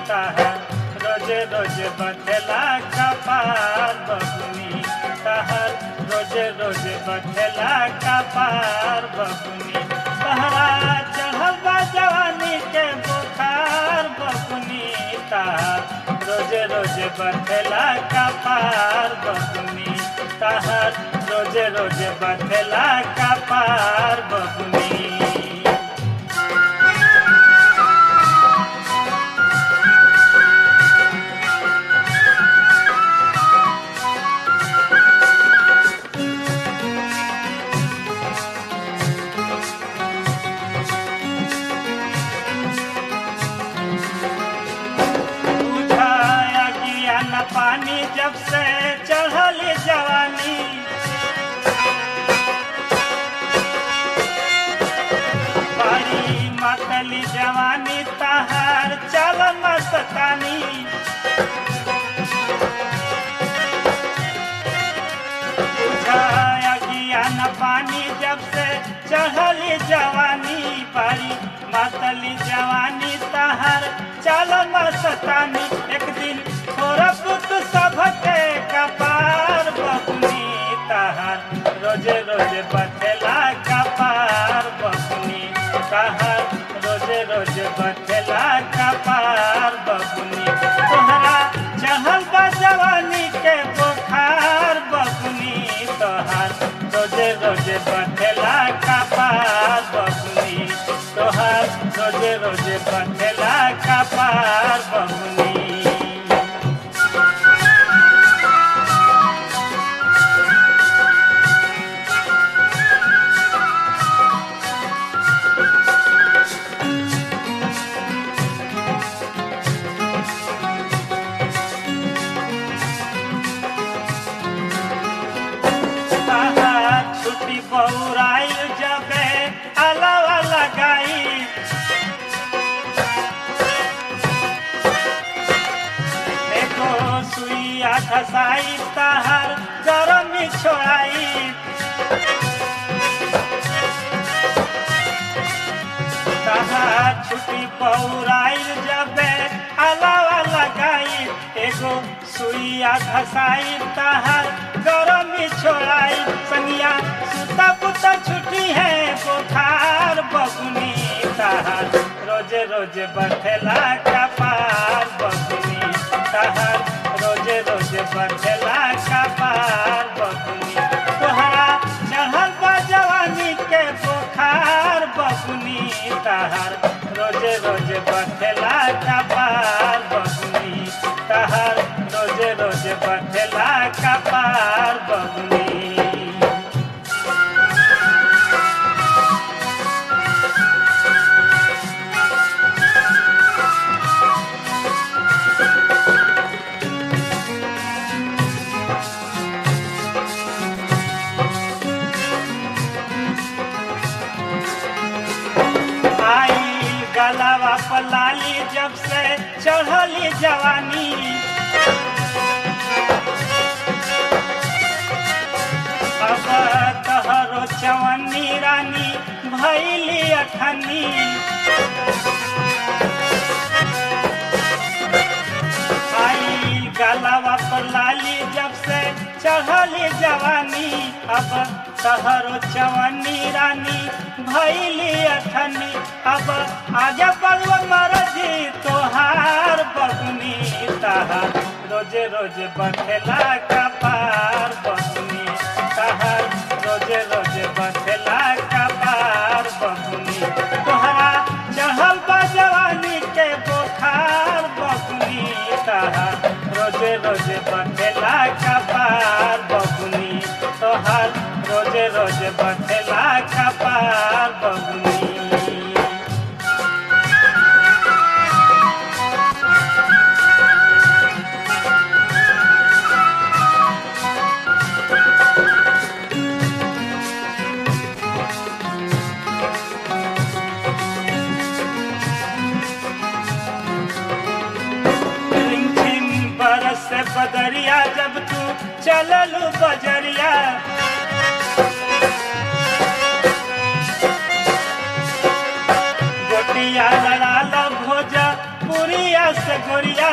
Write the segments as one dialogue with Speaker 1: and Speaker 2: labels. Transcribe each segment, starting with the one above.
Speaker 1: तहर रोजे रोजे बथेला कपार बबुनी तहर रोजे रोजे बथेला कपार बबुनी तहरा चढ़ल बा जवानी के बुखार बबुनी तहर रोजे रोजे बथेला कपार बबुनी तहर रोजे रोजे बथेला कपार बबुनी बुझाया गिया न पानी जब से चढ़ल जवानी बारी मतली जवानी तहार चल मस्तानी बुझाया गिया न पानी जब से चढ़ल जवानी बारी मतली जवानी तहार चल मस्तानी एक दिन थोड़ा पुत सबके कपार बकुनी तहार रोजे रोजे बथेला कपार बकुनी तहार रोजे रोजे बथेला कपार बकुनी तोहरा चढ़ल बा जवानी के बुखार बकुनी तोहार रोजे रोजे बथेला कपार बकुनी तोहार रोजे रोजे बथेला कपार बकुनी छुट्टी बौराई जबे अलावा लगाई देखो सुइया खसाई तहर गरम छोड़ाई तहार छुट्टी बौराई जबे अलावा लगाई एगो सुइया घसाई तहार गरम छोड़ाई संगिया सुता पुता छुट्टी है बुखार बबुनी तहार रोजे रोजे बथेला कपार बबुनी तहार रोजे रोजे बथेला कपार बबुनी तोहरा चढ़ल बा जवानी के बुखार बबुनी तहार रोजे रोजे बथेला कपार बबुनी तहार रोजे रोजे बथेला कपार बबुनी आई गलावा पलाली जब से चढ़ली जवानी अब तहरो चवन्नी रानी भैली अठनी आई गलावा पलाली जब से चढ़ली जवानी अब तहरो चवन्नी रानी भैली अठनी अब आगे बलव मरजी तोहार बगुनी तहार रोजे रोजे बथेला कपार बगुनी तहार रोजे रोजे बथेला कपार बगुनी तोहरा चढ़ल बा जवानी के बुखार बगुनी तहार रोजे रोजे बथेला कपार बगुनी तोहार रोजे रोजे बथेला कपार बगुनी रिमझिम बरस से बदरिया जब तू चललू बजरिया गोटिया लड़ाल भोज पुरिया से गोरिया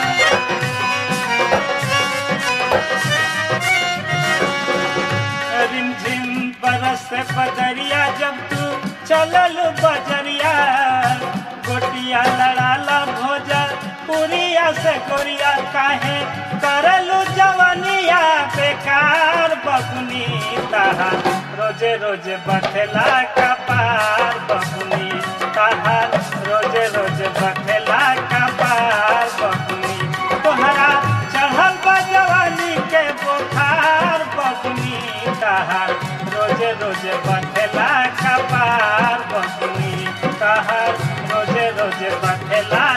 Speaker 1: रिमझिम बरस से बदरिया जब तू चलल बजरिया गोटिया लड़ाला भोजा पुरिया से गोरिया काहे करलू जवनिया बेकार बबुनी ताहा रोजे रोजे बथेला कपार बबुनी ताहा रोजे रोजे बथेला कपार बबुनी तोहरा चढ़ल बा जवानी के बुखार बबुनी ताहार रोजे रोजे बथेला कपार बबुनी ताहार रोजे रोजे बथेला